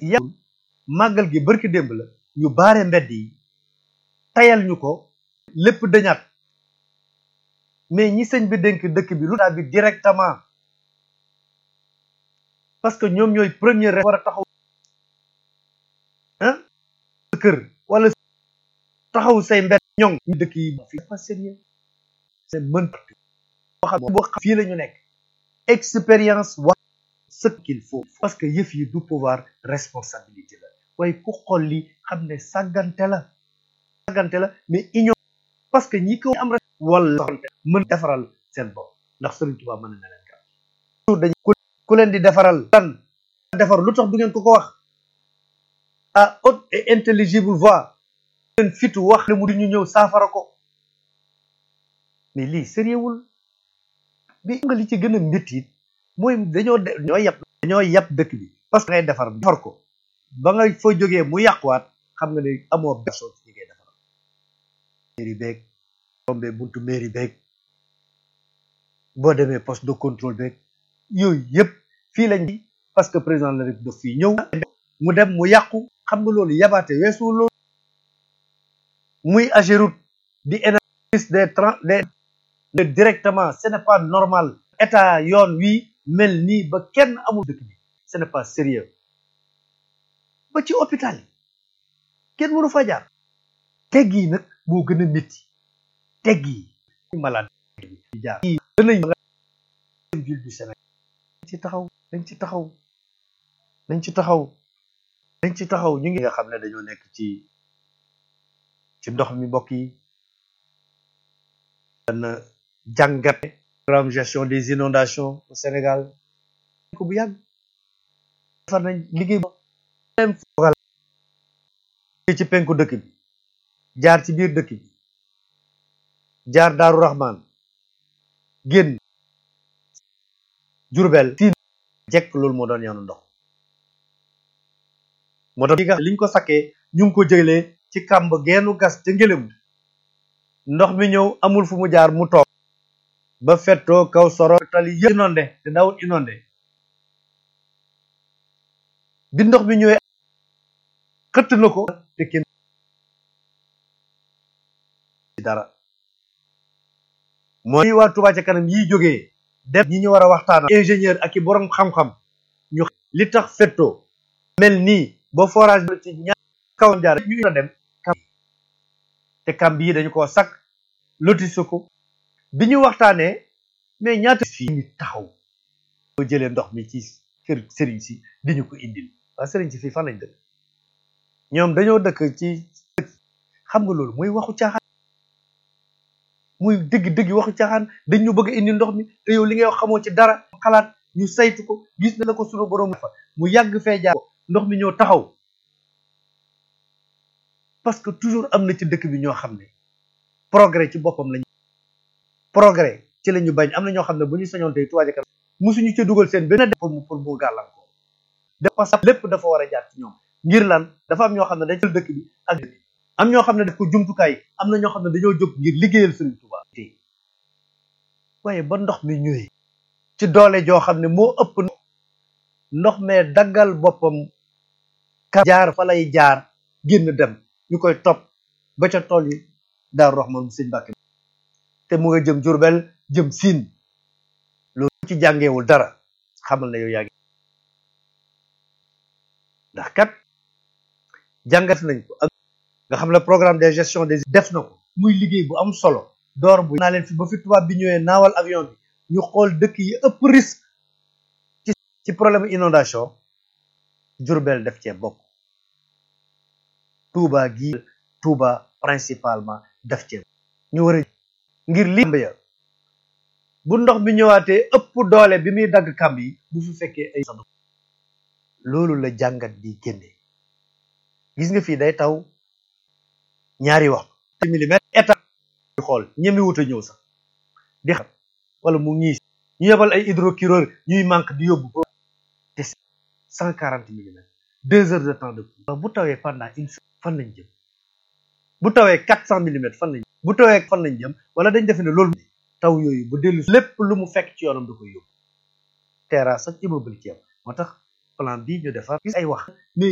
yàggul màggal gi barki démb la ñu baare mbedd yi tayal ñu ko lépp dañaat mais ñi sëñ bi dénk dëkk bi lu bi directement parce que ñoom ñooy premier war a taxaw ah kër wala taxaw say mbedd ñoŋ ñu dëkk yi fi pas sérieux c'est mën boo xam boo xam fii la ñu nekk expérience wax ce qu'il faut parce que yëf yi du pouvoir responsabilité la waaye ku xool li xam ne sàggante la sàggante la mais union parce que ñi ko am rek wala mën defaral seen bopp ndax Sëriñ Tuubaa mën na leen ka dañ ku leen di defaral lan defar lu tax du ngeen ko ko wax à haute et intelligible voix leen fitu wax le mu di ñu ñëw saafara ko mais lii sérieuxwul bi nga li ci gën a métti it mooy dañoo dañoo yàpp dañoo yàpp dëkk bi parce que ngay defar defar ko ba nga fa jógee mu yàquwaat xam nga ne amoo personne ci ngay defar mairie beeg tombé buntu mairie beeg boo demee poste de contrôle beeg yooyu yëpp fii lañ parce que président de la République daf fii ñëw mu dem mu yàqu xam nga loolu yabaate weesu loolu muy Ageroute di énergie des trans des directement ce n'est pas normal état yoon wi mel nii ba kenn amul dëkk bi ce n'est pas sérieux ba ci hôpital yi kenn mënu fa jaar tegg yi nag moo gën a métti tegg yi malade yi jaar yi danañ ville du Sénégal dañ ci taxaw dañ ci taxaw dañ ci taxaw dañ ci taxaw ñu ngi nga xam ne dañoo nekk ci ci ndox mi mbokk yi dana jàngat programme gestion des inondations au Sénégal ko bu yàgg defar nañ liggéey même fogal ci penku dëkk bi jaar ci biir dëkk bi jaar Daaru Rahman génn Jurbel fii jekk loolu moo doon yoonu ndox moo tax li nga liñ ko sakkee ñu ngi ko jëlee ci kàmb geenu gas ca ngëlëm ndox mi ñëw amul fu mu jaar mu toog ba fettoo kaw soro tali yëpp inondé te daawul inondé bi ndox mi ñëwee xëtt na ko te kenn dara mooy waa Touba ca kanam yiy jógee dem ñi ñu war a waxtaan ingénieur ak i borom xam-xam ñu li tax fettoo mel nii ba forage bi ci ñaar kaw jaar ñu ina dem te kamb yi dañu ko sakk lotise ko bi ñu waxtaanee mais ñaata fii ñu taxaw boo jëlee ndox mi ci kër sëriñ si di ñu ko indil waa sëriñ si fii fan lañ dëkk ñoom dañoo dëkk ci xam nga loolu mooy waxu caaxaan muy dëgg-dëgg waxu caaxaan dañ ñu bëgg a indi ndox mi te yow li ngay wax xamoo ci dara xalaat ñu saytu ko gis na la ko sunu borom fa mu yàgg fee jaar ndox mi ñëw taxaw parce que toujours am na ci dëkk bi ñoo xam ne progrès ci boppam lañu progrès ci la ñu bañ am na ñoo xam ne bu ñu sañoon tey Touba ca kanam musuñu ca dugal seen benn pour mu pour mu gàllankoor de parce que lépp dafa war a jaar ci ñoom ngir lan dafa am ñoo xam ne dañ jël dëkk bi ak am ñoo xam ne def ko jumtukaay am na ñoo xam ne dañoo jóg ngir liggéeyal Sëriñ Touba waaye ba ndox mi ñëwee ci doole joo xam ne moo ëpp ndox mee daggal boppam ka jaar fa lay jaar génn dem ñu koy topp ba ca tool yi Daaru Rahman sëñ Mbàkke te mu nga jëm Jurbel jëm Siin loolu ci jàngeewul dara xamal na yow yaa ngi ndax kat jàngat nañ ko ak nga xam ne programme de gestion des def na ko muy liggéey bu am solo door bu naa leen fi ba fi tubaab bi ñëwee naawal avion bi ñu xool dëkk yi ëpp risque ci ci problème inondation Jurbel def cee bokk Touba gi Touba principalement def cee ñu war a ngir li ya bu ndox mi ñëwaatee ëpp doole bi muy dagg kamb yi bu fi fekkee ay loolu la jàngat bi génne gis nga fii day taw ñaari waxtu millimètre état xool ñemi wut a ñëw sax di xam wala mu ñiis ñu yebal ay hydrocureur ñuy manque di yóbbu te cent quarante millimètres deux heures de temps de pluie bu tawee pendant une semaine fan lañ jëm bu tawee quatre cent millimètres fan lañ bu tawee fan lañ jëm wala dañ defe ne loolu taw yooyu bu dellu lépp lu mu fekk ci yoonam da koy yóbbu terrasse ak immeuble ci yam moo tax plan bii ñu defar gis ay wax mais